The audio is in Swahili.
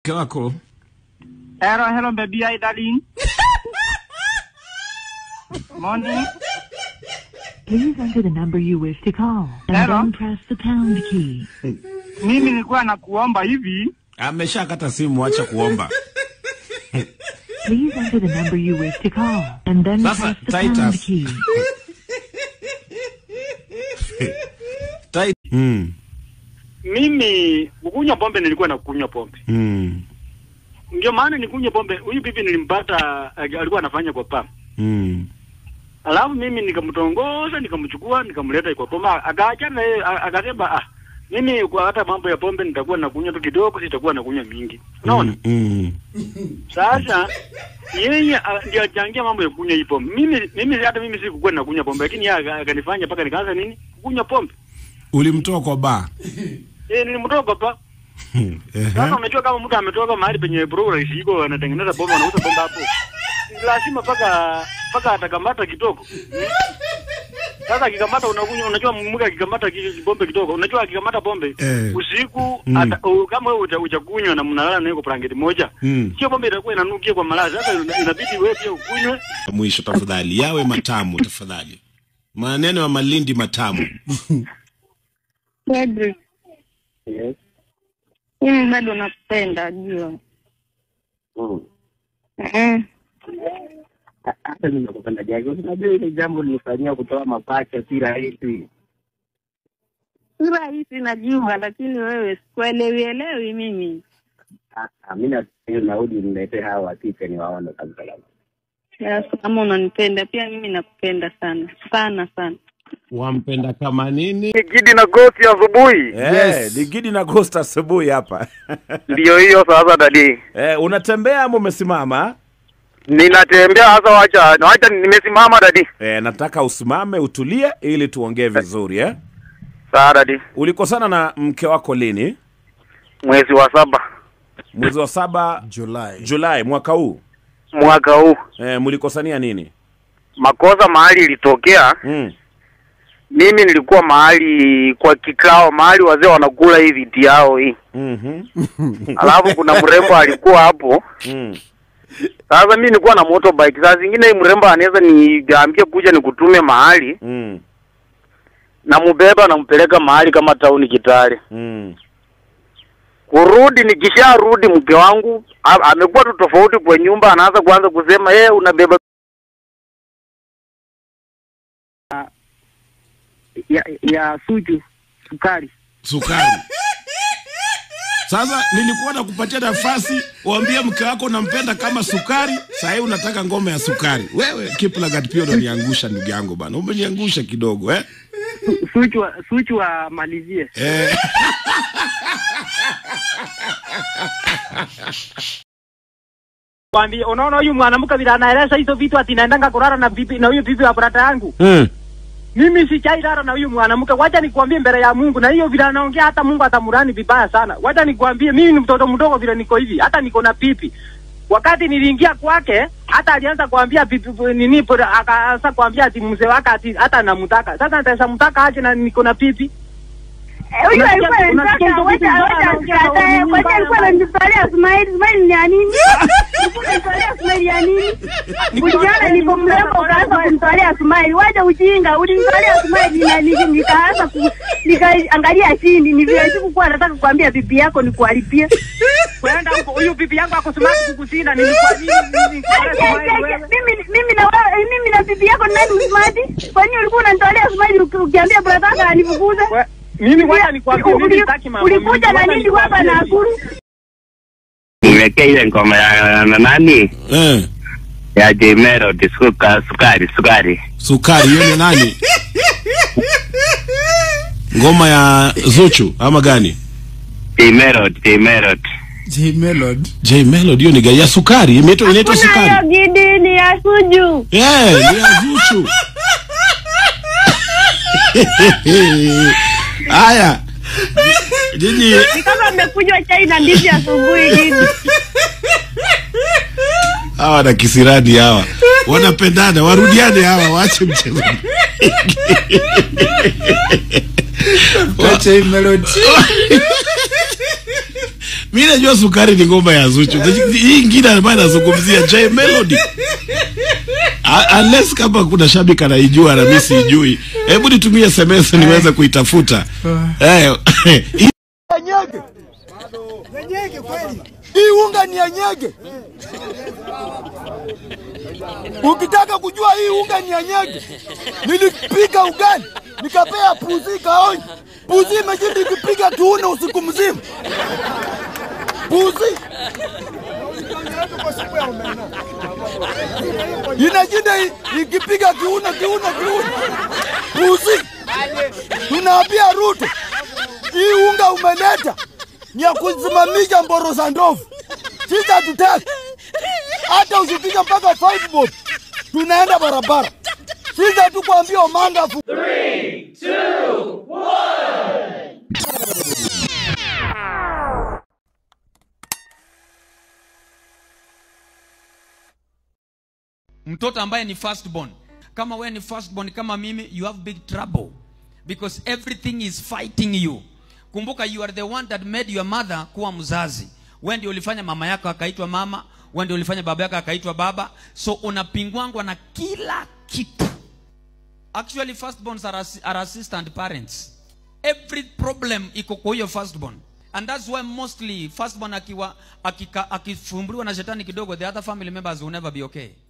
mke wako Hello, hello, baby, hi, darling. Morning. Please enter the number you wish to call and Hello? then press the pound key. Mimi nilikuwa nakuomba hivi, ameshakata simu, acha kuomba. Please enter the number you wish to call and then Sasa, press the pound Titus. key. Tai- Mm, mimi kukunywa pombe nilikuwa nakunywa pombe mm, ndio maana nikunywa pombe huyu bibi nilimpata eh, alikuwa anafanya kwa pam mm. alafu mimi nikamtongoza nikamchukua nikamleta kwa pombe akaachana na yeye a- akasema ah mimi kwa hata mambo ya pombe nitakuwa nakunywa tu kidogo sitakuwa nakunywa mingi unaona Mm, mm. sasa yeye ah, ndio achangia mambo ya kunywa hii pombe mimi mimi hata mimi sikukuwa nakunywa pombe lakini yeye aka- akanifanya mpaka nikaanza nini kunywa pombe Ulimtoa kwa baa eh nilimtoka pa Sasa unajua kama mtu ametoka mahali penye progress iko anatengeneza pombe anauza pombe hapo. Lazima paka paka atakamata kidogo. Hmm? Sasa akikamata unakunywa unajua mke akikamata ki- pombe kidogo. Unajua akikamata pombe Eh. usiku Mm. ata, u, kama wewe uja- hujakunywa na mnalala nayo kwa blanketi moja. Mm. Sio pombe itakuwa inanukia kwa malazi. Sasa ina- inabidi wewe pia ukunywe. mwisho, tafadhali yawe matamu, tafadhali. Maneno ya Malindi matamu. Pedri, Yes. mimi bado nakupenda jua. Mm. Eh, Hata mimi nakupenda Jackie. Unajua ile jambo nilifanyia kutoa mapacha si rahisi. si rahisi najua, lakini wewe sikuelewi elewi mimi. Ah, ah, mimi na hiyo naudi niletee hawa wakike ni waone kabisa labda. Sasa kama unanipenda pia mimi nakupenda sana sana sana. Wampenda kama nini? Kidi na gosi asubuhi. Yes. Ni Gidi na Ghost asubuhi hapa. Ndio hiyo sasa dadi. eh, unatembea ama umesimama? Ninatembea sasa wacha wacha nimesimama dadi. Eh, nataka usimame utulie ili tuongee vizuri eh. Sawa dadi. Ulikosana na mke wako lini? Mwezi wa saba Mwezi wa saba Julai. Julai mwaka huu. mwaka huu. Eh, mlikosania nini? makosa mahali ilitokea Mm. mimi nilikuwa mahali kwa kikao mahali wazee wanakula hii viti yao hii Mhm. alafu kuna mrembo alikuwa hapo Mm. sasa mi nilikuwa na motorbike saa zingine hii mrembo anaweza niambie kuja nikutume mahali Mm. namubeba nampeleka mahali kama tauni kitale Mm. kurudi nikisharudi mke wangu a- amekuwa tu tofauti kwa nyumba anaanza kuanza kusema yeye unabeba Ya, ya suju sukari. Sukari. Sasa nilikuwa nakupatia nafasi uambie mke wako unampenda kama sukari, saa hii unataka ngome ya sukari. Wewe Kiplagat pia unaniangusha ndugu yangu bana, umeniangusha kidogo eh? Suchu wa- suchu wamalizie. Eh. kwambia, unaona huyu mwanamke vile anaeleza hizo vitu ati naendanga kulala na bibi na huyu bibi wa brada yangu. Mm. Mimi sijailala na huyu mwanamke, wacha nikwambie mbele ya Mungu, na hiyo vile anaongea hata Mungu atamurani vibaya sana. Wacha nikwambie, mimi ni mtoto mdogo vile niko hivi, hata niko na pipi. Wakati niliingia kwake, hata alianza kuambia bibi nini, bora, akaanza kuambia ati mzee wake ati hata namtaka. Sasa nitaweza mtaka aje na niko na pipi? Huyu Unasikia- alikuwa unasikia hizo anataka vitu wacha mbaya wacha anaongea tukatae, huyu wacha mbaya alikuwa bwana. ananitolea smile, smile ni ya nini? Alikuwa ananitolea smile ya nini? Uliona nilipo mrembo ukaanza kumtolea smile, wacha ujinga, ulinitolea smile na niki- nikaanza ku nikaangalia chini, ni vile sikukuwa nataka kukwambia bibi yako nikuharibie. Kwenda huko, huyu bibi yangu akusema kukusina, nilikuwa nini? nilikuwa smile wewe. Mimi mimi na wewe mimi na bibi yako ni nani smart? Kwa nini ulikuwa unanitolea smile uki- ukiambia brother yako anifukuze? We- Mimi wacha nikwambie, mimi Uli- sitaki mambo Ulikuja mingi, na wacha nini hapa nikwambie na hivi. akuru? Niwekee ile ngoma ya na nani? Eh. Ya J Melody suka, sukari sukari. Sukari hiyo ni nani? Ngoma ya Zuchu ama gani? J Melody, J Melody. J Melody. J Melody hiyo ni gani? Ya sukari, imeitwa inaitwa Kuna hiyo sukari. gidi ni ya suju. Eh, ni ya Zuchu. Haya. Jiji Ni kama mmekunywa chai na ndizi asubuhi gidi. hawa na kisirani hawa wanapendana, warudiane hawa, waache mchezo. Kwa J Melody. mi najua sukari ni ngoma ya Zuchu. Hii ingine ambayo anazungumzia J Melody. A- Unless kama kuna shabiki anaijua na mimi siijui, hebu nitumie SMS niweze kuitafuta. Eh, hii nyege. Hii unga ni ya nyege. Ukitaka kujua hii unga ni ya nyege, nilipika ugali nikapea puzi kaonja. Puzi imejindi ikipiga kiuno usiku mzima. Puzi inajinda i- ikipiga kiuno kiuno kiuno. Puzi tunaambia Ruto, hii unga umeleta ni ya kusimamisha mboro za ndovu. Sisi hatutaki hata usipige mpaka five bob, tunaenda barabara. Sisi hatukuambia Omanga fu mtoto ambaye ni firstborn kama wewe ni firstborn kama mimi you have big trouble because everything is fighting you kumbuka you are the one that made your mother kuwa mzazi wewe ndio ulifanya mama yako akaitwa mama wewe ndio ulifanya baba yako akaitwa baba so unapingwangwa na kila kitu actually firstborns are, assi- are assistant parents every problem iko kwa hiyo firstborn and that's why mostly firstborn akiwa akika- akifumbuliwa na shetani kidogo the other family members will never be okay